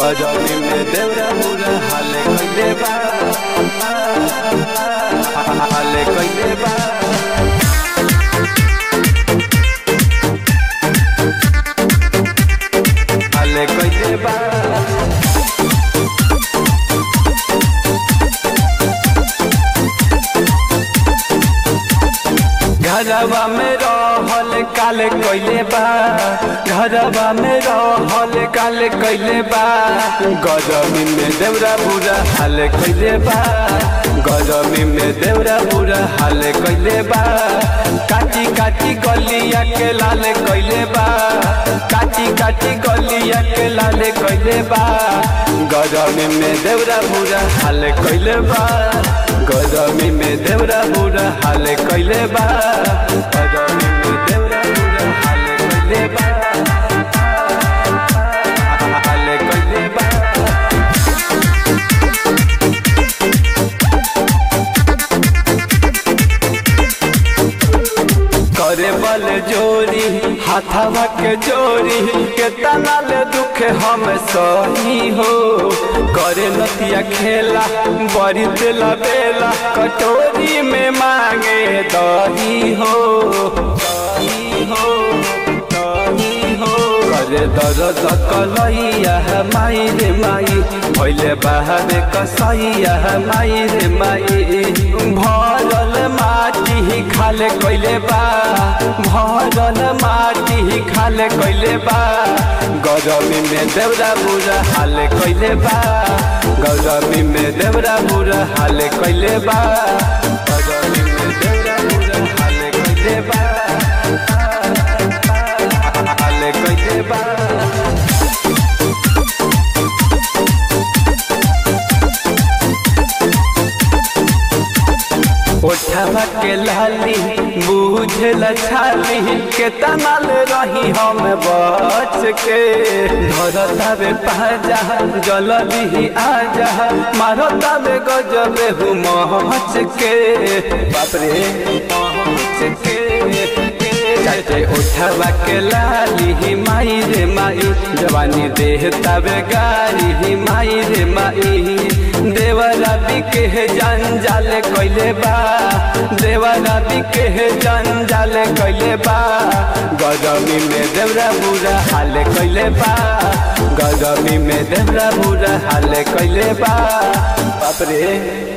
गजनी में देवरा बुरा हाले कइले बा हाले कइले बा हाले कइले बा घरवा में रहल काले कइले बा घरवा में रहल काले कइले बा गरमी में देवरा बुरा हाल कइले बा गरमी में देवरा बुरा हाल कइले बा काटी काटी गलिया के लाल कइले बा काटी काटी गलिया के लाल कइले बा गरमी में देवरा बुरा हाल कइले बा गरमी में देवरा बुरा हाल कइले बा गरमी में देवरा बुरा हाल कइले बा हाल कइले बा करे बल जोरी हाथवा के जोरी के तनाल दुख हम सही हो करे नतिया खेला बड़ी दिला बेला कटोरी में मांगे दही हो दही हो दही हो करे दर्द कलैया माई रे माई भैले बाहरे कसैया माई रे माई भरल माटी खाले कइले बा भरल माटी खाले कइले बा गरमी में देवरा बुरा हाले कइले बा गरमी में देवरा बुरा हाले कइले बा गरमी में देवरा बुरा हाले कइले बा हाले कइले बा ओठवा के लाली बुझल छाली के तनाल रही हम बच के धरतावे पाजा जल्दी आजा मारतावे गजबे हूँ महच के बापरे महच के चाचे उठवा के लाली माई रे माई जवानी देह तबे गारी माई रे माई देवरा बिके जंजाल कइले बा देवरा बिके जंजाल कइले बा गरमी में देवरा बुरा हाल कइले बा गरमी में देवरा बुरा हाल कइले बा बाप रे